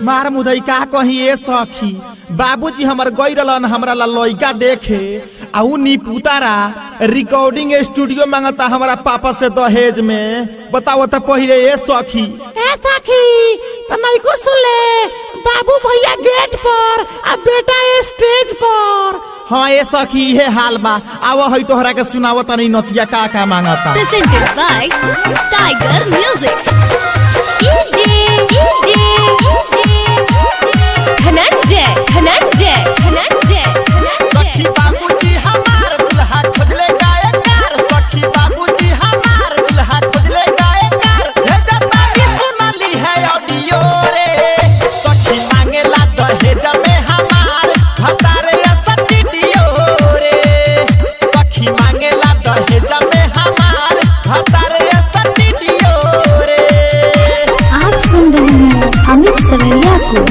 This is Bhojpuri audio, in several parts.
मार मुदई का कही ए सखी बाबूजी हमर गई रहलन हमरा ला लइका देखे आ उ नी पुतारा रिकॉर्डिंग स्टूडियो मांगता हमारा पापा से दहेज में बताओ तो पहिले ए सखी ए सखी तो नहीं को सुले बाबू भैया गेट पर आ बेटा स्टेज पर हाँ ए सखी इहे हाल बा आव है तोहरा के सुनावत नहीं नतिया का का मांगता presented by Tiger Music. DJ, DJ, Dhananjay, Dhananjay, Dhananjay, सखी Dhananjay. बाबूजी हमार दुल्हा खोजले गायकार सखी बाबूजी हमार दुल्हा खोजले गायकार हे जताई सुनली है ऑडियो रे सखी मांगेला दहेज में हमार भतारे स्टूडियो रे सखी मांगेला दहेज में हमार भतारे स्टूडियो रे आप सुन रहे हैं अमित सवैया को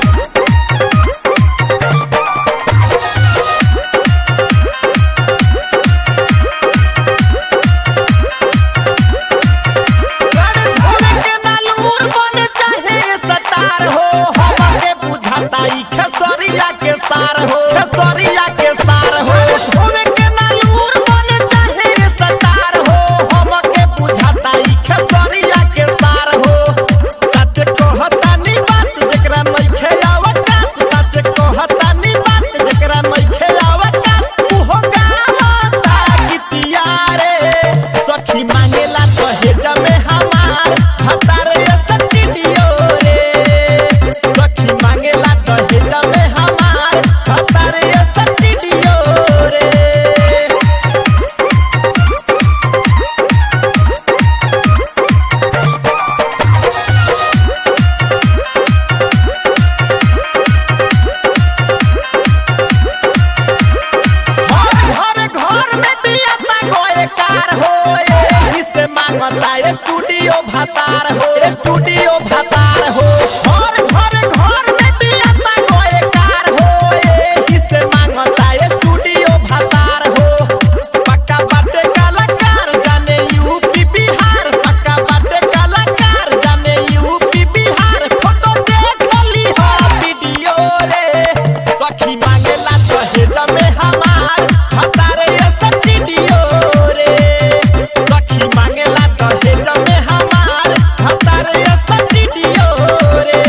धोरे के नालूर बन चाहे सतार हो हमके बुझाता ई खेसरिया के सार हो खेसरिया के सार हो धोरे के नालूर बन चाहे सतार हो हमके बुझाता ई खेसरिया के सार हो सच कहता नी बात जेकरा नइखे आवता सच कहता नी बात जेकरा नइखे आवता उहो गावता गीतिया रे सखी मांगेला दहेज में हमार भतारे स्टूडियो रे सखी मांगेला दहेज में हमार भतारे स्टूडियो रे घर घर घर में बियाता गोए कार हो एही से मांगता स्टूडियो भतार हो स्टूडियो भतार हो घर घर घर में बियाता गोए कार हो एही से मांगता स्टूडियो भतार हो पक्का बाटे कलाकार जाने यूपी बिहार पक्का बाटे कलाकार जाने यूपी बिहार फोटो देख ली हो वीडियो रे सखी मांगेला दहेज में हमार भतारे स्टूडियो रे सखी मांगेला दहेज में हमार भतारे स्टूडियो रे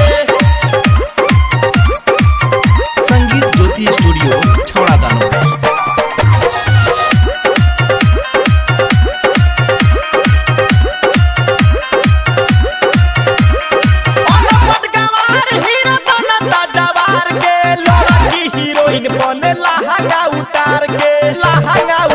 संगीत ज्योति स्टूडियो छौड़ा दानो अनपद गवार हीरो बनता जवार के लड़की हीरोइन बने लहंगा उतार के लहंगा